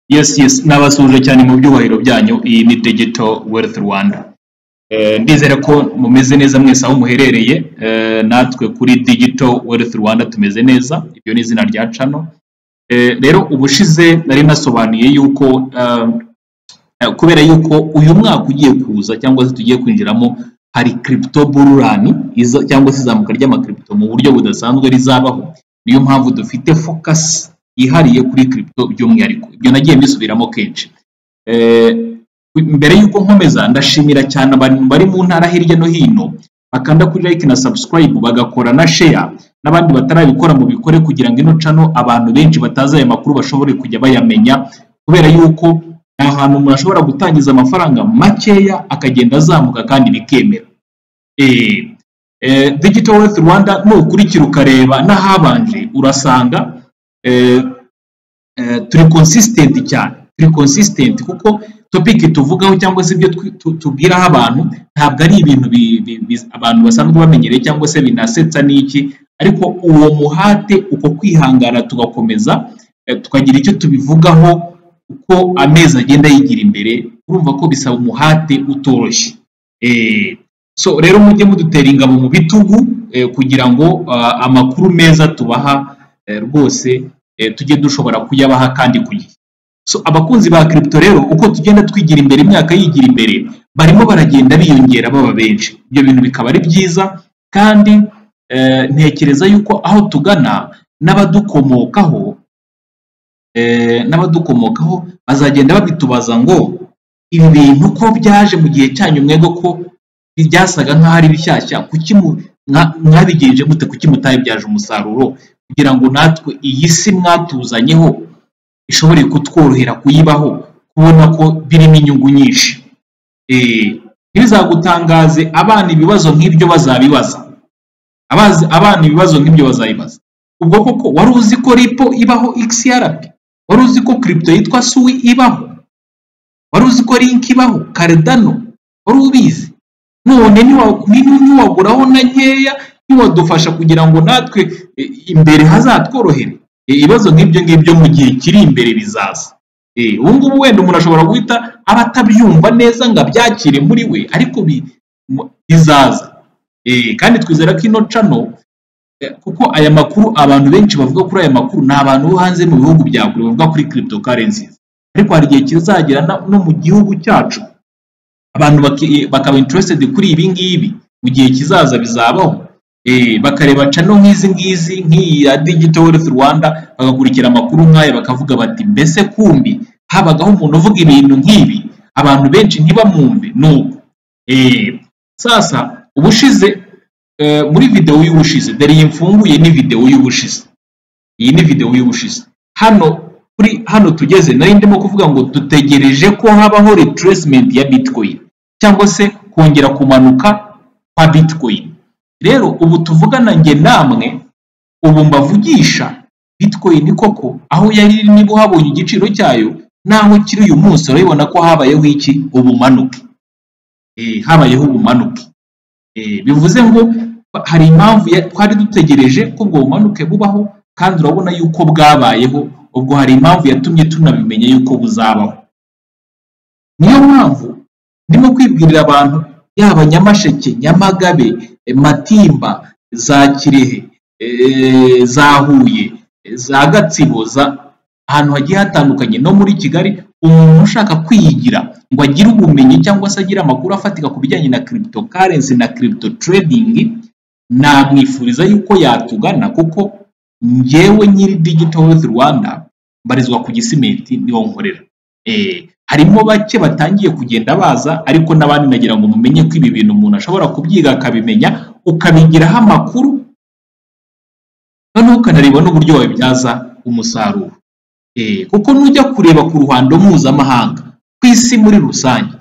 yes yes nabasuje cyane mu byubahiro byanyu iyi ni digital wealth rwanda Eh, ndizera ko mumeze neza mwese aho muherereye eh, natwe kuri digital wealth rwanda tumeze neza iryo ni izina rya cano Eh, rero ubushize nari nasobanuye yuko um, Eh, kubera yuko uyu mwaka ugiye kuza cyangwa se tugiye kwinjiramo hari crypto bull run iza- cyangwa se izamuka ry'amakiripito mu buryo budasanzwe rizabaho niyo mpamvu dufite focus yihariye kuri crypto by'umwihariko ibyo nagiye mbisubiramo kenshi Eh, mbere y'uko nkomeza ndashimira cyane abantu bari mu ntara hirya no hino bakanda kuri like na subscribe bagakora na share n'abandi batarabikora mu bikore kugira ngo ino cano abantu benshi batazi aya makuru bashobore kujya bayamenya kubera yuko ni ahantu umuntu ashobora gutangiza amafaranga makeya akagenda azamuka kandi bikemera Eh, eh, digital wealth rwanda nukurikira ukareba n'ahabanje urasanga eh, eh, turi consistent cyane turi consistent kuko topic tuvugaho cyangwa se ibyo twi- tu- tubwiraho abantu ntabwo ari ibintu bi- bi- bi- abantu basanzwe bamenyereye cyangwa se binasetsa n'iki ariko uwo muhate uko kwihangana tugakomeza eh, tukagira icyo tubivugaho uko amezi agenda yigira imbere urumva ko bisaba umuhate utoroshye Eh, so rero mujye mudutera ingabo mu bitugu eh, kugira ngo ah, amakuru meza tubaha eh, rwose eh, tujye dushobora kuyabaha kandi ku gihe so abakunzi ba crypto rero uko tugenda twigira imbere imyaka yigira imbere barimo baragenda biyongera baba benshi ibyo bintu bikaba ari byiza kandi eh, ntekereza yuko aho tugana n'abadukomokaho eh, n'abadukomokaho bazagenda babitubaza ngo ibi bintu ko byaje mu gihe cyanyu mwego ko byasaga nk'aho ari bishyashya kuki mu- mwa- mwabigenje mute kuki mutabibyaje umusaruro kugira ngo natwe iyi si mwatuzanyeho ishobore kutworohera kuyibaho kubona ko birimo inyungu nyinshi Eh, ntibizagutangaze abana ibibazo nk'ibyo bazabibaza abazi abana ibibazo nk'ibyo bazayibaza ubwo koko wari uzi ko ripo ibaho xrp wari uzi ko crypto yitwa sui ibaho wari uzi ko link ibaho karedano wari ubizi none niwa- ni- niwaguraho na nkeya ntiwadufasha kugira ngo natwe eh, imbere hazatworohere Eh, ibibazo nk'ibyo ngibyo mu gihe kiri imbere bizaza Eh, ubu ngubu wenda umuntu ashobora guhita aba atabyumva neza ngo abyakire muri we ariko bi- mu- bizaza Eh, kandi twizera ko ino cano Eh, kuko aya makuru abantu benshi bavuga kuri aya makuru ni abantu bo hanze mu bihugu bya kure bavuga kuri cryptocurrencies ariko hari igihe kizagera na- no mu gihugu cyacu abantu baki- bakaba interested kuri ibi ngibi mu gihe kizaza bizabaho Eh, bakareba cano nk'izi ngizi nk'iyi ya digital wealth rwanda bagakurikira amakuru nk'aya bakavuga bati mbese kumbi habagaho umuntu uvuga ibintu nk'ibi abantu benshi ntibamwumve nuko Eh, sasa ubushize eh, muri videwo y'ubushize dore iyi mfunguye ni videwo y'ubushize iyi ni videwo y'ubushize hano kuri hano tugeze nari ndimo kuvuga ngo dutegereje ko habaho retracement ya bitcoin cyangwa se kongera kumanuka kwa bitcoin rero ubu tuvugana njye namwe ubu mbavugisha bitcoin koko aho yari iri niba uhabonye igiciro cyayo naho kiri uyu munsi urabibona ko habayeho iki ubumanuke Eh, habayeho ubumanuke Eh, bivuze ngo hari impamvu ya- twari dutegereje ko ubwo bumanuke bubaho kandi urabona yuko bwabayeho ubwo hari impamvu yatumye tunabimenya yuko buzabaho niyo mpamvu ndimo kwibwirira abantu yaba nyamasheke nyamagabe eh, matimba za kirehe eh, za huye eh, za gatsibo za ahantu hagiye hatandukanye no muri kigali umuntu ushaka kwiyigira ngo agire ubumenyi cyangwa se agire amakuru afatika ku bijyanye na cryptocurrency na crypto trading namwifuriza yuko yatugana kuko njyewe nyiri digital wealth rwanda mbarizwa ku gisimenti niwo nkorera Eh, harimo bake batangiye kugenda baza ariko n'abandi nagira ngo mumenye ko ibi bintu umuntu ashobora kubyiga akabimenya ukabigiraho amakuru noneho ukanareba n'uburyo wabibyaza umusaruro Eh, kuko nujya kureba ku ruhando mpuzamahanga ku isi muri rusange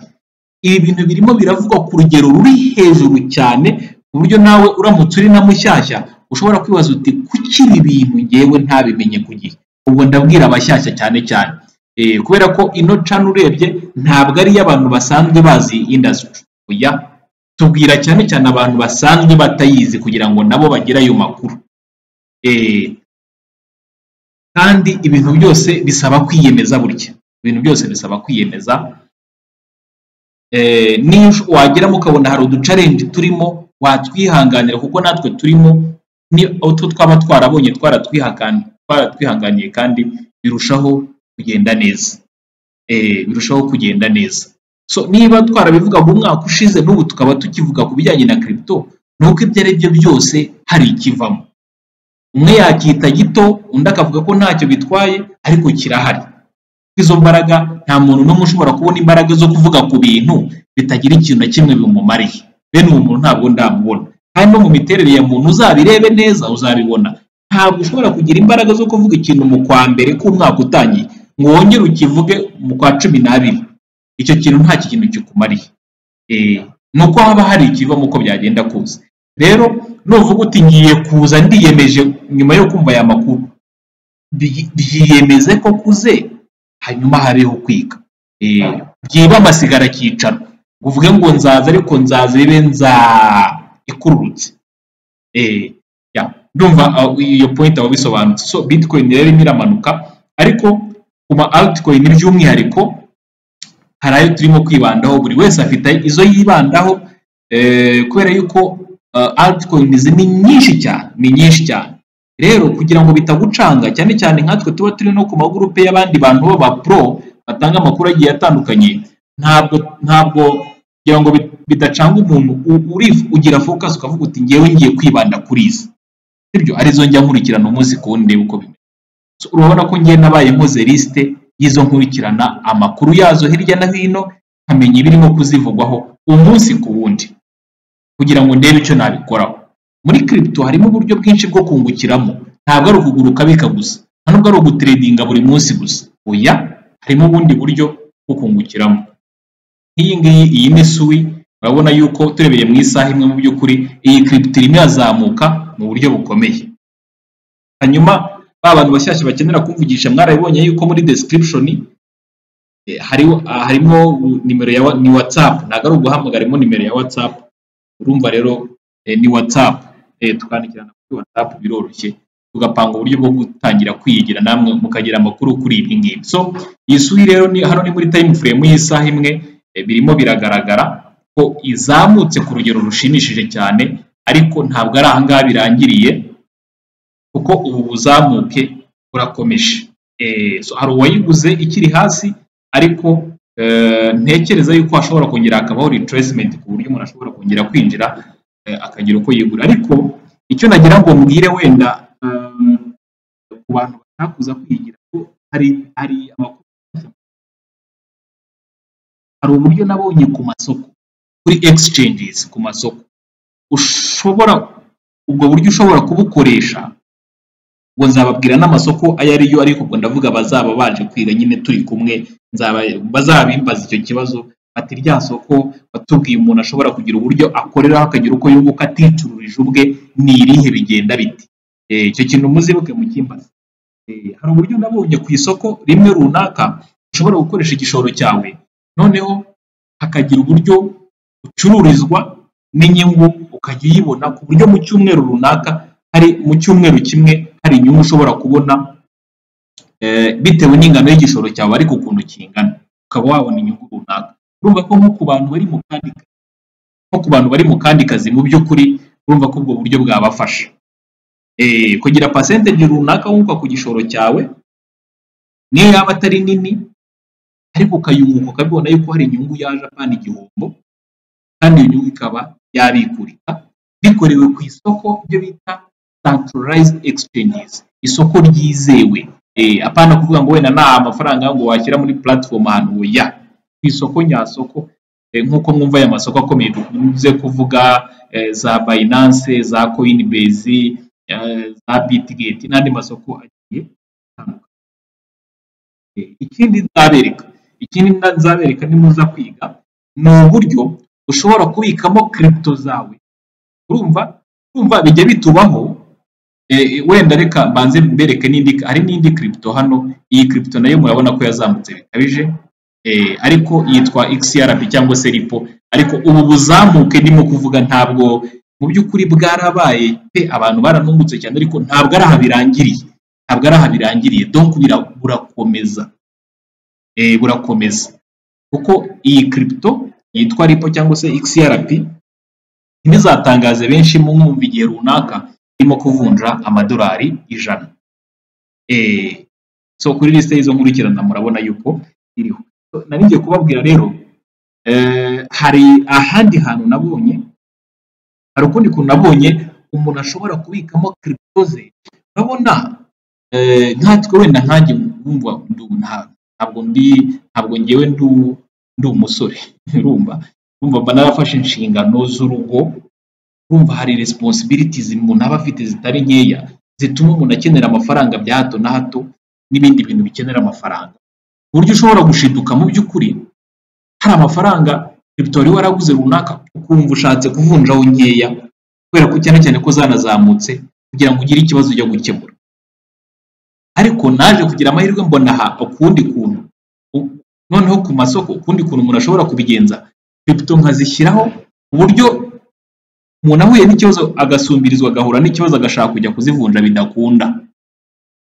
ibi bintu birimo biravugwa ku rugero ruri hejuru cyane ku buryo nawe uramutse uri na mushyashya ushobora kwibaza uti kuki ibi bintu ngewe ntabimenye ku gihe ubwo ndabwira abashyashya cyane cyane Eh, kubera ko ino cana urebye ntabwo ari iy'abantu basanzwe bazi indasitiri oya tubwira cyane cyane abantu basanzwe batayizi kugira ngo nabo bagire ayo makuru Eh, kandi ibintu byose bisaba kwiyemeza burya ibintu byose bisaba kwiyemeza Eh, niyo wageramo ukabona hari uducarenji turimo watwihanganira kuko natwe turimo ni utwo twaba twarabonye twaratwihakan- twaratwihanganiye kandi birushaho kugenda neza Eh, birushaho kugenda neza so niba twarabivugaga umwaka ushize n'ubu tukaba tukivuga ku bijyanye na kiripito ni uko ibyo ari byo byose hari ikivamo umwe yacyita gito undi akavuga ko ntacyo bitwaye ariko kirahari izo mbaraga nta muntu n'umwe ushobora kubona imbaraga zo kuvuga ku bintu bitagira ikintu na kimwe bimumariye bene uwo muntu ntabwo ndamubona kandi no mu miterere ya muntu uzabirebe neza uzabibona ntabwo ushobora kugira imbaraga zo kuvuga ikintu mu kwa mbere k'umwaka utangiye ngo wongere ukivuge mu kwa cumi n'abiri icyo kintu nta kintu kikumariye Eh, ni uko haba hari ikiva mu uko byagenda kuza rero nuvuga uti ngiye kuza ndiyemeje nyuma yo kumva aya makuru byi- byiyemeze ko kuze hanyuma habeho kwiga Eh, byiba amasigara akicana ngo uvuge ngo nzaza ariko nzaza ibe nza ikururutse Eh, ya, ndumva ah, iyo point aba bisobanutse so bitcoin rero irimo iramanuka ariko ku ma altcoin by'umwihariko hari ayo turimo kwibandaho buri wese afite izo yibandaho eh, kubera yuko eh, altcoin izi ni nyinshi cyane ni nyinshi cyane rero kugira ngo bitagucanga cyane cyane nkatwe tuba turi no ku magurupe y'abandi bantu b'aba pro batanga amakuru agiye atandukanye ntabwo ntabwo kugira ngo bit- bidacanga umuntu u- uri- ugira focus ukavuga uti ngewe ngiye kwibanda kuri izi sibyo arizo njya nkurikirana umunsi ku wundi ndebe uko bimeze So, urabona ko ngiye nabaye nkoze lisite y'izo nkurikirana amakuru yazo hirya no hino nkamenya ibirimo kuzivugwaho umunsi ku wundi kugira ngo ndebe icyo nabikoraho muri kiripito harimo uburyo bwinshi bwo kungukiramo ntabwo ari ukuguruka bika gusa nta nubwo ari uguteredinga buri munsi gusa oya harimo ubundi buryo bwo kungukiramo nk'iyi ngiyi iyi ni suwi urabona yuko turebeye mu isaha imwe mu by'ukuri iyi kiripito irimo irazamuka mu buryo bukomeye hanyuma ba bantu bashyashya bakenera kumvugisha mwarabibonye yuko muri description eh, hariho- ah, harimo nimero ya wa- ni whatsapp ntabwo ari uguhamagara harimo nimero ya whatsapp urumva rero eh, ni whatsapp Eh, tukandikirana kuri whatsapp biroroshye tugapanga uburyo bwo gutangira kwiyigira namwe mukagira amakuru kuri ibi ngibi so iyi suri rero ni hano ni muri time frame y'isaha imwe eh, birimo biragaragara ko izamutse ku rugero rushimishije cyane ariko ntabwo ari ahangaha birangiriye kuko ubu buzamuke burakomeje Eh, so hari uwayiguze ikiri hasi ariko eh, ntekereza yuko hashobora kongera hakabaho retracement ku buryo umuntu ashobora kongera kwinjira eh, akagira uko yigura ariko icyo nagira ngo mbwire wenda eh, ku bantu batakuza kwigira ko hari hari amakuru hari uburyo nabonye ku masoko kuri exchanges ku masoko ushobora ubwo buryo ushobora kubukoresha ngo nzababwira n'amasoko ayo ari yo ariko ubwo ndavuga abazaba baje kwiga nyine turi kumwe nzaba- bazabimbaza icyo kibazo ati rya soko watubwiye umuntu ashobora kugira uburyo akoreraho akagira uko yunguka aticururije ubwe ni irihe bigenda bite Eh, icyo kintu muzibuke mu kimbaza Eh, hari uburyo nabonye ku isoko rimwe runaka ushobora gukoresha igishoro cyawe noneho hakagira uburyo ucururizwa n'inyungu ukajya uyibona ku buryo mu cyumweru runaka hari mu cyumweru kimwe hari inyungu ushobora kubona eh, bitewe n'ingano y'igishoro cyawe ariko ukuntu kingana ukaba wabona inyungu runaka urumva ko nko ku bantu bari mu kandi kazi nko ku bantu bari mu kandi kazi mu by'ukuri urumva ko ubwo buryo bwabafasha Eh, kugira percentage runaka wunguka ku gishoro cyawe niyo yaba atari nini ariko ukayunguka ukabibona yuko hari inyungu yaje apana igihombo kandi iyo nyungu ikaba yabikurika bikorewe ku isoko ibyo bita centralized exchanges isoko ryizewe Eh, apana kuvuga ngo wenda nta amafaranga ngo washyira muri platform ahantu ya ku isoko nyasoko eh, nk'uko mwumva aya masoko akomeye dukunze kuvuga eh, za Binance za Coinbase eh, za Bitget n'andi masoko agiye atandukanye Eh, ikindi nzabereka ikindi nda- nzabereka nimuza kwiga ni uburyo ushobora kubikamo kiripito zawe urumva urumva bijya bitubaho eh, wenda reka mbanze mbereke n'indi hari n'indi kiripito hano iyi kiripito nayo murabona ko yazamutse bikabije eh, ariko yitwa XRP cyangwa se Lipo ariko ubu buzamuke ndimo kuvuga ntabwo mu by'ukuri bwarabaye pe abantu baranungutse cyane ariko ntabwo ari aha birangiriye ntabwo ari aha birangiriye donc bira- burakomeza eh, burakomeza kuko iyi kiripito yitwa ripo cyangwa se XRP ntibizatangaze benshi mu mwumva igihe runaka irimo kuvunja amadolari ijana Eh, so kuri lisite y'izo nkurikirana murabona yuko iriho So, nari ngiye kubabwira rero eh, hari ahandi hantu nabonye hari ukundi kuntu nabonye umuntu ashobora kubikamo kiripito ze urabona eh, nkatwe wenda nkanjye wumva ndu- nta- ntabwo ndi ntabwo ngewe ndu ndi umusore urumva urumva mba narafashe inshingano z'urugo urumva hari responsibilities umuntu aba afite zitari nkeya zituma umuntu akenera amafaranga bya hato na hato n'ibindi bintu bikenera amafaranga ku buryo ushobora gushiduka mu by'ukuri hari amafaranga kiripito wari waraguze runaka ukumva ushatse kuvunjaho nkeya kubera ko cyane cyane ko zanazamutse kugira ngo ugire ikibazo ujya gukemura ariko naje kugira amahirwe mbona aha ukundi kuntu U- noneho ku masoko ukundi kuntu umuntu ashobora kubigenza kiripito nkazishyiraho ku buryo umuntu ahuye n'ikibazo agasumbirizwa agahura n'ikibazo agashaka kujya kuzivunja bidakunda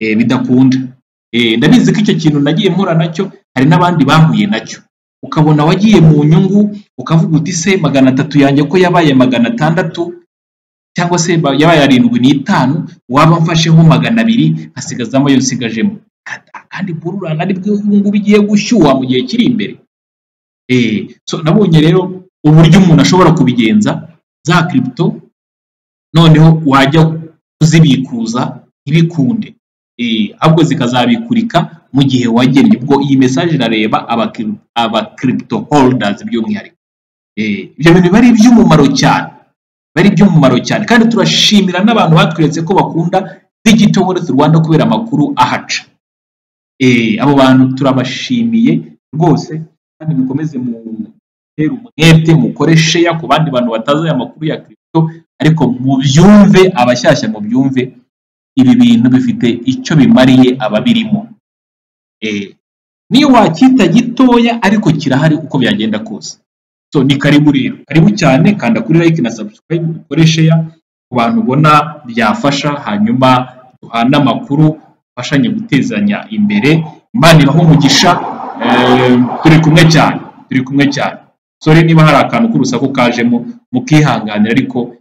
eh, bidakunda Eh, ndabizi ko icyo kintu nagiye mpura nacyo hari n'abandi bahuye nacyo ukabona wagiye mu nyungu ukavuga uti se magana atatu yanjye ko yabaye magana atandatu cyangwa se ba- yabaye arindwi n'itanu waba mfasheho magana abiri nkasigazamo ayo nsigajemo kandi bururana ari bwo ubu ngubu igiye gushyuha mu gihe kiri imbere Eh, so nabonye rero uburyo umuntu ashobora kubigenza za kiripito noneho wajya kuzibikuza ntibikunde Eh, ahubwo zikazabikurika mu gihe wagennye ubwo iyi mesaje irareba abakiri- aba kiripito holidazi by'umwihariko Eh, ibyo bintu biba ari iby'umumaro cyane biba ari iby'umumaro cyane kandi turashimira n'abantu batweretse ko bakunda digito wealth rwanda kubera amakuru ahaca Eh, abo bantu turabashimiye rwose kandi mukomeze mutere umwete mukore sheya ku bandi bantu batazi aya makuru ya kiripito ariko mubyumve abashyashya mubyumve ibi bintu bifite icyo bimariye ababirimo Eh, niyo wacyita gitoya ariko kirahari uko byagenda kose so ni karibu rero karibu cyane kanda kuri like na subscribe ukore share ku bantu ubona byafasha hanyuma duhane amakuru afashanye gutezanya imbere imana ibahe umugisha eh, turi kumwe cyane turi kumwe cyane sore niba hari akantu k'urusaku kajemo mukihanganira ariko